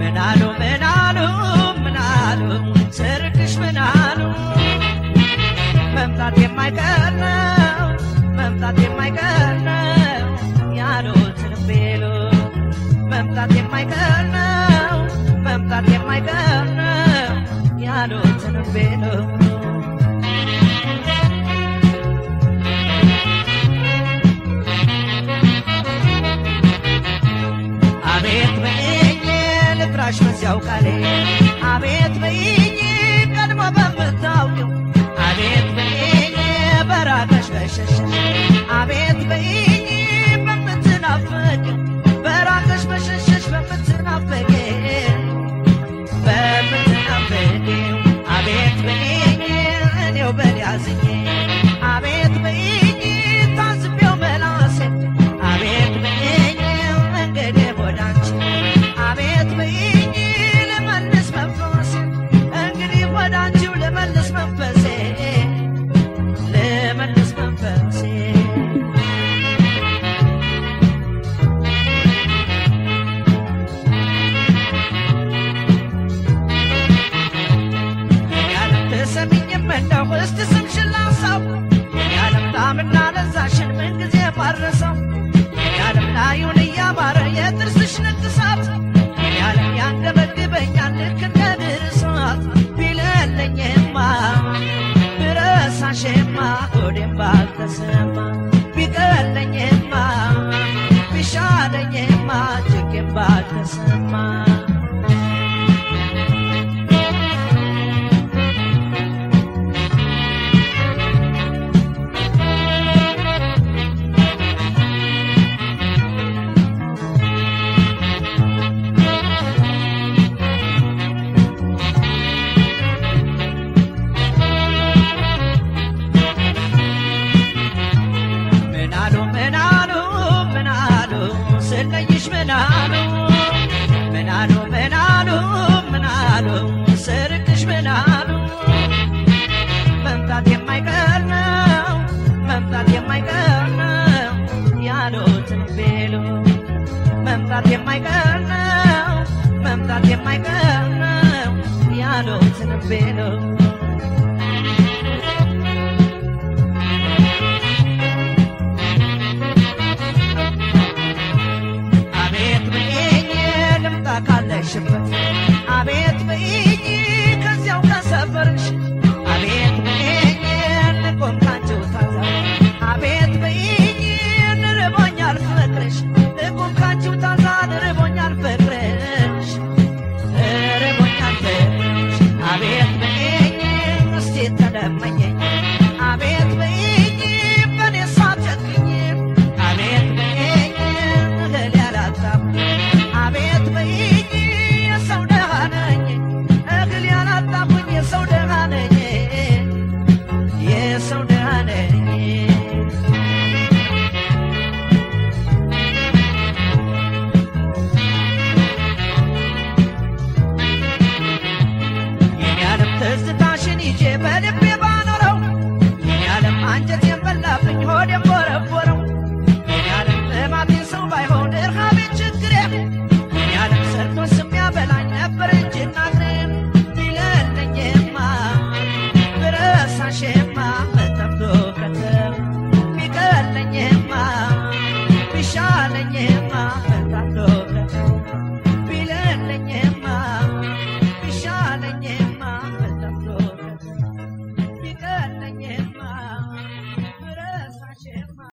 ምናሉ ምናሉ ምናሉ ስርቅሽ ምናሉ መምጣት የማይቀር ነው መምጣት የማይቀር ነው ያሉትን ቤሉ መምጣት የማይቀር ነው መምጣት የማይቀር ነው ያሉትን ቤሉ አቤት በይኝ ልጥራሽ በዚያው ቃሌ አቤት በይኝ ቀድሞ በምታውቂው አቤት በይኝ በራቀሽ በሸሸሽ አቤት በይኝ በምትናፍቂው በራቀሽ በሸሸሽ በምትናፍቂው በምትናፍቂው አቤት በይኝ እኔው በል ያዝኝ አቤት በይኝ ታዝቤው መላሴ አቤት በይኝ እንግዲህ ወዳንቺ አቤት በይኝ ልመልስ መንፈሴ እንግዲህ ወዳንቺው ልመልስ መንፈሴ ልመልስ መንፈሴ ያለም ተሰሚኝም እንደው እስቲ ስምሽን ላንሳው ያለም ጣዕምና ለዛሽን ምንጊዜ ባረሰው ያለም ላዩን እያማረ የጥርስሽ ንቅሳት ያለም ያንገበግበኛል ልክ እንደ ድር እሳት ቢለለኝማ ብረሳሽማ ሆዴም ባልተሰማ ቢቀለኝማ ቢሻለኝማ ጭቄም ባልተሰማ ምናሉ ምናሉ ምናሉ ስለይሽ ምናሉ ምናሉ ምናሉ ምናሉ ስርቅሽ ምናሉ መምጣት የማይቀር ነው መምጣት የማይቀር ነው ያሉትን ቤሉ መምጣት የማይቀር ነው መምጣት የማይቀር ነው ያሉትን ቤሉ አቤት በይኝ ልምጣ ካለሽበት አቤት በይኝ ከዚያው ከሰፈርሽ አቤት በይኝ ልቆም ካንቺው ታዛ አቤት በይኝ ንርቦኛል ፍቅርሽ